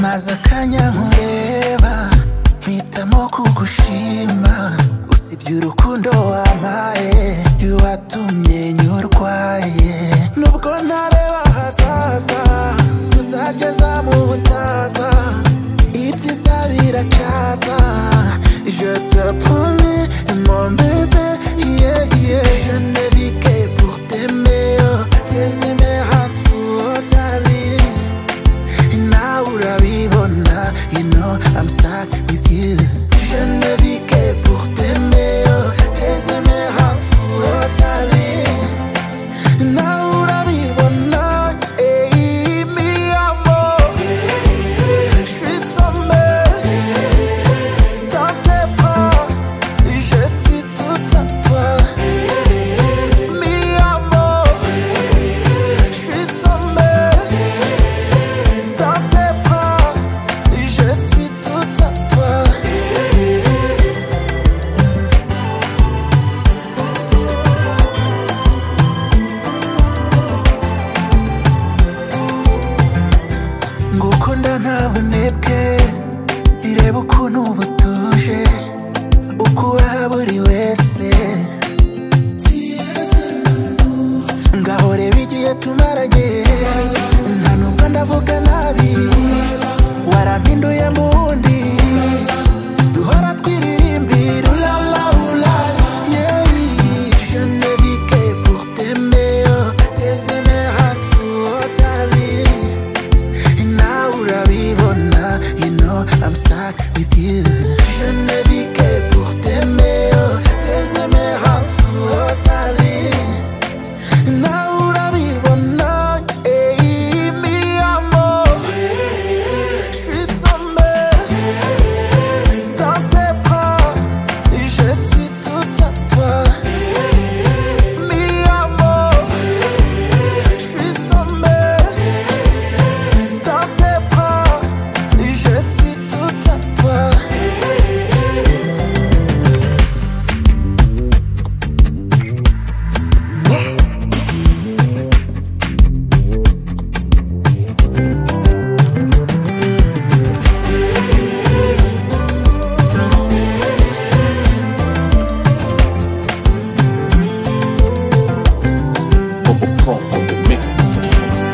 mwanya nkureba mpitamo kugushima usibye urukundo wampaye watumye nyurwaye nubwo ntareba ahazaza tuzageza mu busaza ibyiza biracyaza je te promets mon bébé yeah, yeah. je ne vis que pour t'aimer oh, désimer à tfutali Now urabibona You know I'm stuck with you Je ne vis que pour t'aimer oh, Tes émeraudes fous au tali Now